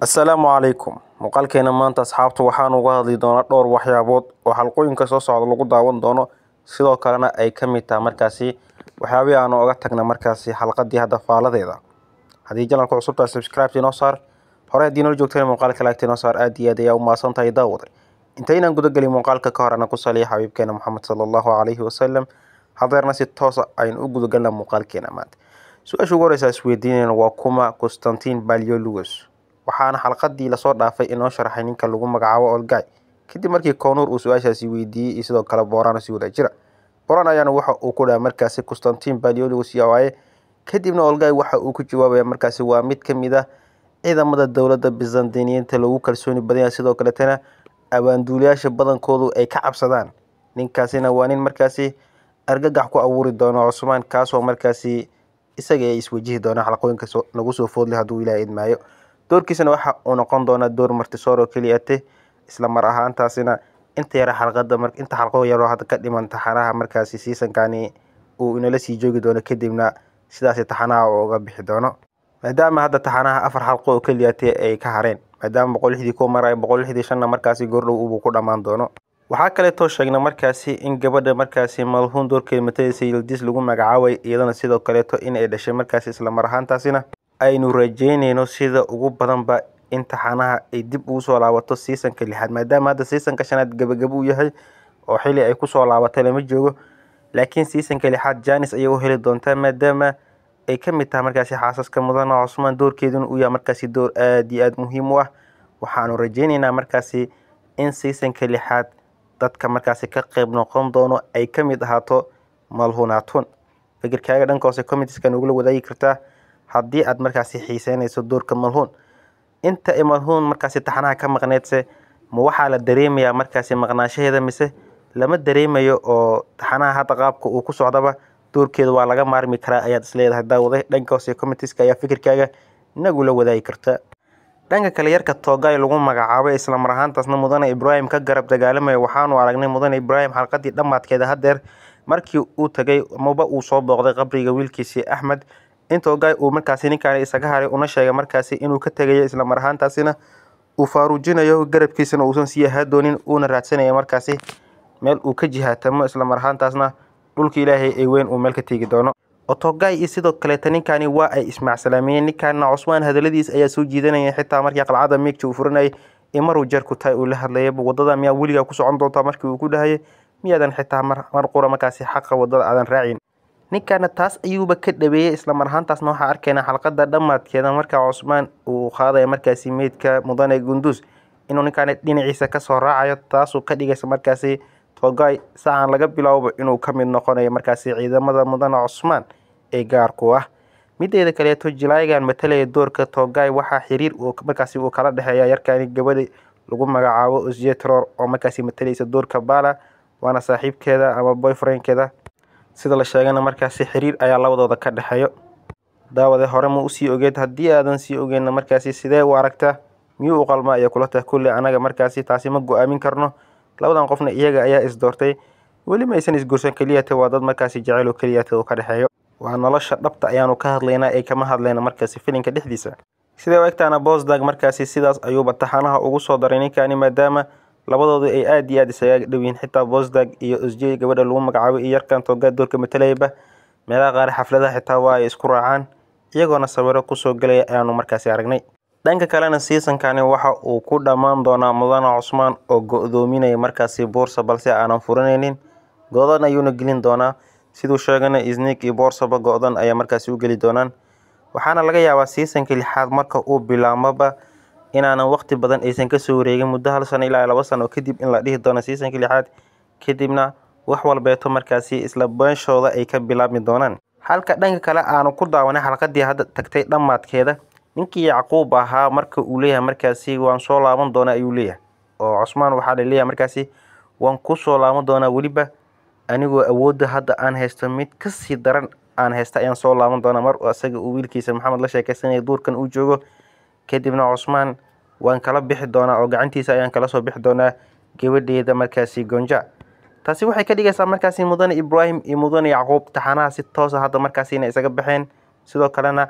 assalaamu calaykum muuqaalkeena maanta asxaabta waxaan uga hadli doonaa dhowr waxyaabood oo xalqooyinka soo socda lagu daawan doono sidoo kalena ay ka mid tahay markaasi waxyaabihii aan oga tagna markaasi xalqadii hadda faaladeeda haddii janalka cusub tahay subscribe inoo saar hore haddii nala joogteen muuqaalka laagta inoo saar aad iyo aad ayaa u mahadsan tahay daawaday intaynaan gudagelin muuqaalka ka hor ana ku saliya xabiibkeena moxamed sala allahu calayhi wasalam hadeerna si toosa aynu u gudagalna muuqaalkeena maanta su-aasha ugu horeysa isweydiinayna waa kuma constantin baliolugos waxaana xalqadii lasoo dhaafay inoo sharaxay ninka lagu magacaabo olgay kadib markii koonuur uu su-aashaasi weydiiyey iyo sidoo kale boorana si wada jira boran ayaana waxa uu ku dhaha markaasi constantin baliolugos waaye kadibna olgay waxa uu ku jawaabaya markaasi waa mid ka mid ah ciidamada dowladda bizantiniyiinta lagu kalsooni badanya sidoo kaletana abaanduulayaasha badankoodu ay ka cabsadaan ninkaasina waa nin markaasi argagax ku abuuri doono cusmaan kaasoo markaasi isaga ay iswajihi doonaan xalqooyinka nagu soo foodlay hadduu ilaah idmaayo doorkiisana waxa uu noqon doonaa door martisoor oo keliyate isla mar ahaantaasina inta yara xalqada inta xalqo yaroo hadda ka dhiman taxanaha markaasi siisankani uu inala sii joogi doono kadibna sidaasi taxanaha uu uga bixi doono maadaama hadda taxanaha afar xalqo oo keliyate ay ka hareen maadaama boqol lixdii ku marayo boqol lixdii shanna markaasi goordhow ubuu ku dhammaan doono waxaa kaleetoo sheegna markaasi in gabadha markaasi malhuun doorkeeda matadaysa yildis lagu magacaabay iyadana sidoo kaleeto in ay dhashay markaasi isla mar ahaantaasina aynu rajeynayno sida ugu badanba in taxanaha ay dib ugu soo laabato siisanka lixaad maadaama hadda siisanka shanaad gabagabo u yahay oo xili ay kusoo laabatay lama joogo laakiin siisanka lixaad janis ayay u heli doontaa maadaama ay ka mid tahay markaasi xaasaska mudana cusmaan doorkeeduna uu yahay markaasi door aada iyo aada muhiim u ah waxaanu rajeyneynaa markaasi in siisanka lixaad dadka markaasi ka qeyb noqon doono ay ka mid ahaato malhunaatun fikirkaaga dhanka hoose commitska nogula wadaagi kartaa haddii aad markaasi xiiseynayso doorka malhuun inta ay malhuun markaasi taxanaha ka maqneedse ma waxaa la dareemayaa markaasi maqnaanshaheeda mise lama dareemayo oo taxanaha hadda qaabka uu ku socdaba doorkeeda waa laga maarmi karaa ayaad isleedahay daawaday dhanka hoose commitska ayaa fikirkaaga nagula wadaagi karta dhanka kale yarka toogay lagu magacaabay isla mar ahaantaasna mudane ibraahim ka garab dagaalamaya waxaanu aragnay mudane ibraahim xalqadii dhammaadkeeda hadeer markii uu tagay maba uu soo booqday qabriga wiilkiisii axmed in toogay uu markaasi ninkaani isaga haray una sheegay markaasi inuu ka tegayo isla mar ahaantaasina uu faaruujinayo garabkiisana uusan sii ahaa doonin uuna raadsanaya markaasi meel uu ka jihaatamo isla mar ahaantaasna dhulka ilaahay ee weyn uu meel ka tegi doono otogay iyo sidoo kaleeta ninkani waa ay ismaacsalaamiyeen ninkaana cusmaan hadaladiis ayaa soo jiidanaya xitaa markii qalcada miigta uu furanayay imaruu jeerku tahay uu la hadlayaba wadada miyaa weligaa ku socon doontaa markii uu ku dhahayay miyaadan xitaa mar qura markaasi xaqa wadada aadan raacin ninkana taas ayuuba ka dhabeeyey isla mar ahaantaasna waxaa arkaynaa xalqada dhammaadkeeda markaa cusmaan uu qaadaya markaasi meydka mudane gundus inuu ninkaani dhinaciisa kasoo raacayo taasuu ka dhigaysa markaasi togay sacan laga bilowbo inuu ka mid noqonayo markaasi ciidamada mudane cusmaan ee gaarku ah mideeda kaleeto jilaayagan matalaya doorka togay waxaa xiriir markaasi uu kala dhexeeya yarkani gabadha lagu magacaabo osjetror oo markaasi matalaysa doorka bala waana saaxiibkeeda ama boyfriendkeeda sida la sheegana markaasi xiriir ayaa labadooda ka dhexeeyo daawade hore ma usii ogeed haddii aadan sii ogeyna markaasi sidee u aragtaa miyuu u qalma ayaa kula tahay kulli anaga markaasi taasi ma go-aamin karno labadan qofna iyaga ayaa isdoortay weli ma aysan isguursan keliyata waa dad markaasi jecel oo keliyata uu ka dhexeeyo waa nolosha dhabta ayaanu ka hadlaynaa ee kama hadlayna markaasi filinka dhexdiisa sidee u egtaana bosdag markaasi sidaas ayuuba taxanaha ugu soo daray ninkani maadaama labadoodu ay aada iyo aada isaga dhowyiin xitaa bosdag iyo osjey gabadha lagu magacaabo iyo yarkan toogaa doorka matalayaba meelaha qaar xafladaha xitaa waa ay isku raacaan iyagoona sawiro kusoo gelaya ayaanu markaasi aragnay dhanka kalena siisankani waxa uu ku dhammaan doonaa mudane cusmaan oo go-doominaya markaasi boorsa balse aanan furanaynin go-dan ayuuna gelin doonaa siduu sheegana isnik iyo boorsaba go-dan ayaa markaasi u geli doonaan waxaana laga yaabaa siisanka lixaad marka uu bilaabmaba inaanan waqti badan aysan kasoo wareegin muddo hal sano ilaa laba sano kadib in la dhihi doono siisanka lixaad kadibna wax walbeeto markaasi isla beeshooda ay ka bilaabmi doonaan halka dhanka kale aanu ku daawanay xalqadii hadda tagtay dhammaadkeeda ninkii yacquub ahaa marka uu leeyahay markaasi waan soo laaban doonaa ayuu leeyahay oo cusmaan waxaa la leeyahay markaasi waan ku soo laaban doonaa weliba anigoo awoodda hadda aan haysto mid kasii daran aan haysta ayaan soo laaban doonaa mar isaga uu wiilkiisa maxamed la sheekeysanaya duurkan uu joogo kadibna cusmaan waan kala bixi doonaa oo gacantiisa ayaan kala soo bixi doonaa gabadheeda markaasi gonja taasi waxay ka dhigaysaa markaasi mudane ibraahim iyo mudane yacquub taxanaha si toosa hadda markaasi inay isaga baxeen sidoo kalena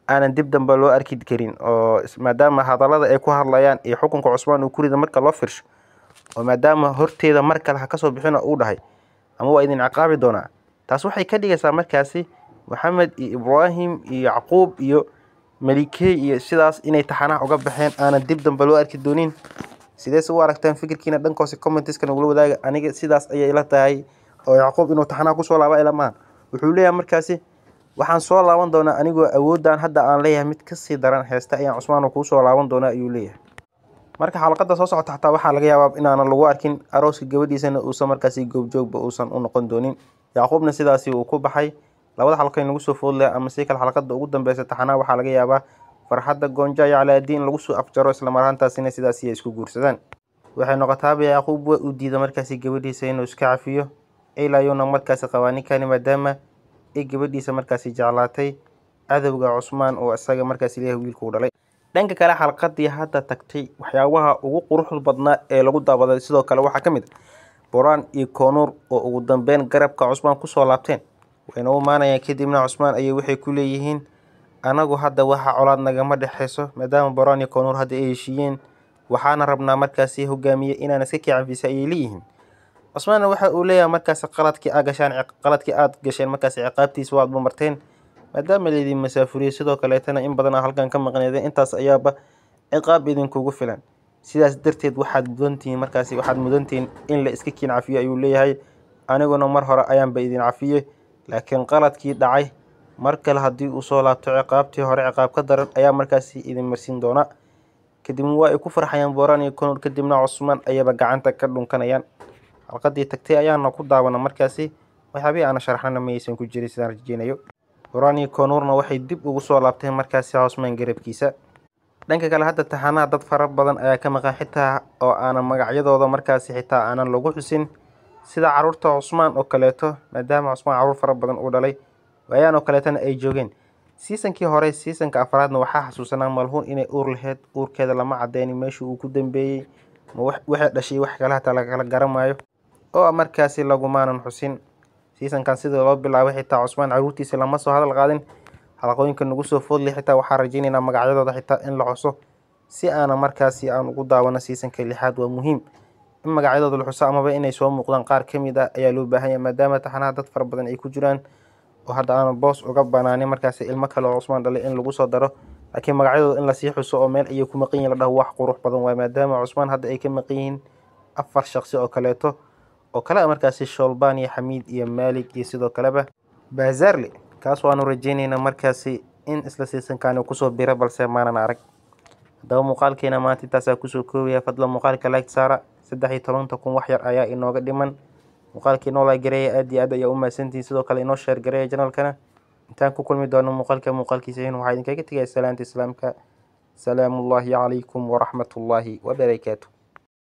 aanan dib dambe loo arki karin oo maadaama hadallada ay ku hadlayaan iyo xukunka cusmaan uu ku rida marka loo firsho oo maadaama horteeda mar kale ha kasoo bixina uu dhahay ama waa idin ciqaabi doonaa taas waxay ka dhigaysaa markaasi maxamed iyo ibraahim iyo yacquub iyo malikey iyo sidaas inay taxanaha uga baxeen aanan dib dambe loo arki doonin sideese u aragtaan fikirkiina dhankoose commentiska nagula wadaaga aniga sidaas ayay ila tahay oo yacquub inuu taxanaha kusoo laaba ila maaha wuxuu leeyahay markaasi waxaan soo laaban doonaa anigoo awooddan hadda aan leeyahay mid kasii daran heesta ayaan cusmaano kuu soo laaban doonaa ayuu leeyahay marka xalaqada soo socota xataa waxaa laga yaabaa inaanan lagu arkin arooska gabadhiisana uusan markaasi goobjoogba uusan u noqon doonin yacquubna sidaasi uu ku baxay labada xalqo in lagu soo foodlaya ama si kale xalqada ugu dambeysa taxanaha waxaa laga yaabaa farxadda goonja iyo calaadiin lagu soo afjaro islamarhaantaasina sidaasi ay isku guursadaan waxay noqotaaba yacquub waa uu diida markaasi gabadhiisa inuu iska cafiyo ilayuuna markaasi qabaa ninkani maadaama ay gabadhiisa markaasi jeclaatay cadowga cusmaan oo isaga markaasi leeyahay wiilkuu dhalay dhanka kale xalqadii hadda tagtay waxyaabaha ugu quruxda badnaa ee lagu daawaday sidoo kale waxaa ka mid a boraan iyo koonuur oo ugu dambeyn garabka cusmaan kusoo laabteen wayna u imaanayaan kadibna cusmaan ayay waxay ku leeyihiin anagu hadda waxa colaad nagama dhexeyso maadaama boraan iyo koonuur hadda ay heshiiyeen waxaana rabnaa markaasi hogaamiye inaan iska kicafisa ayay leeyihiin cusmaanna waxa uu leeyahay markaasi qaladkii aad gashaan qaladkii aad gasheen markaasi ciqaabtiisa waad marteen maadaama laydin masaafuriyey sidoo kaleetana in badan aa halkan ka maqneedeen intaas ayaaba ciqaab idinkugu filan sidaas darteed waxaad mudantihiin markaasi waxaad mudantihiin in la iska kiin cafiyo ayuu leeyahay aniguna mar hore ayaanba idin cafiyey laakiin qaladkii dhacay mar kale haddii uu soo laabto ciqaabtii hore ciqaab ka daran ayaa markaasi idin marsiin doona kadibna waa ay ku farxayaan booraan iyo konuur kadibna cusmaan ayaba gacanta ka dhunkanayaan halqadii tagtay ayaana ku daawana markaasi waxyaabihii aana sharaxnana mayaysan ku jirin sidaan rajeynayo booraan iyo konuurna waxay dib ugu soo laabteen markaasi cusmaan garabkiisa dhanka kale hadda taxanaha dad fara badan ayaa ka maqan xitaa oo aanan magacyadooda markaasi xitaa aanan lagu xusin sida caruurta cusmaan oo kaleeto maadaama cusmaan caruur fara badan uu dhalay waayaan oo kaleetana ay joogeen siisankii hore siisanka afraadna waxaa xasuusanaa malhuun inay uur laheyd uurkeeda lama cadeynin meeshii uu ku dambeeyey ma waxay dhashay wax kale hataa lagala garamaayo oo markaasi lagumaanan xusin siisankan sidii loo bilaabay xitaa cusmaan caruurtiisa lama soo hadal qaadin xalaqooyinka nagu soo foodlay xitaa waxaa rajeynaynaa magacyadooda xitaa in la xuso si aana markaasi aan ugu daawano siisanka lixaad waa muhiim in magacyadooda la xuso amaba inay soo muuqdaan qaar ka mid ah ayaa loo baahan yahay maadaama taxanaha dad fara badan ay ku jiraan oo hadda aana boos uga banaanin markaasi ilmo kale oo cusmaan dhalay in lagu soo daro laakiin magacyadooda in lasii xuso oo meel ayay ku maqan yihin la dhaho wax qurux badan waay maadaama cusmaan hadda ay ka maqan yihiin afar shaqsi oo kaleeto oo kale markaasi shoolbaan iyo xamiid iyo maalig iyo sidoo kaleba baazarle kaas waanu rajeyneynaa markaasi in isla siisankaani kusoo bira balse maanan arag haddaba muuqaalkeena maanta intaasaa kusoo koobaya fadlan muuqaalka like saara saddex iyo tobanka kun wax yar ayaa inooga dhiman muuqaalkii noo like gareeya aad iyo aad ayaa u mahadsantihin sidoo kale inoo sheer gareeya janalkana intaan ku kulmi doono muuqaalka muuqaalkiisa hin waxaa idinkaga tegaya salaanta islaamka salaamullaahi calaykum waraxmatullaahi wabarakaatu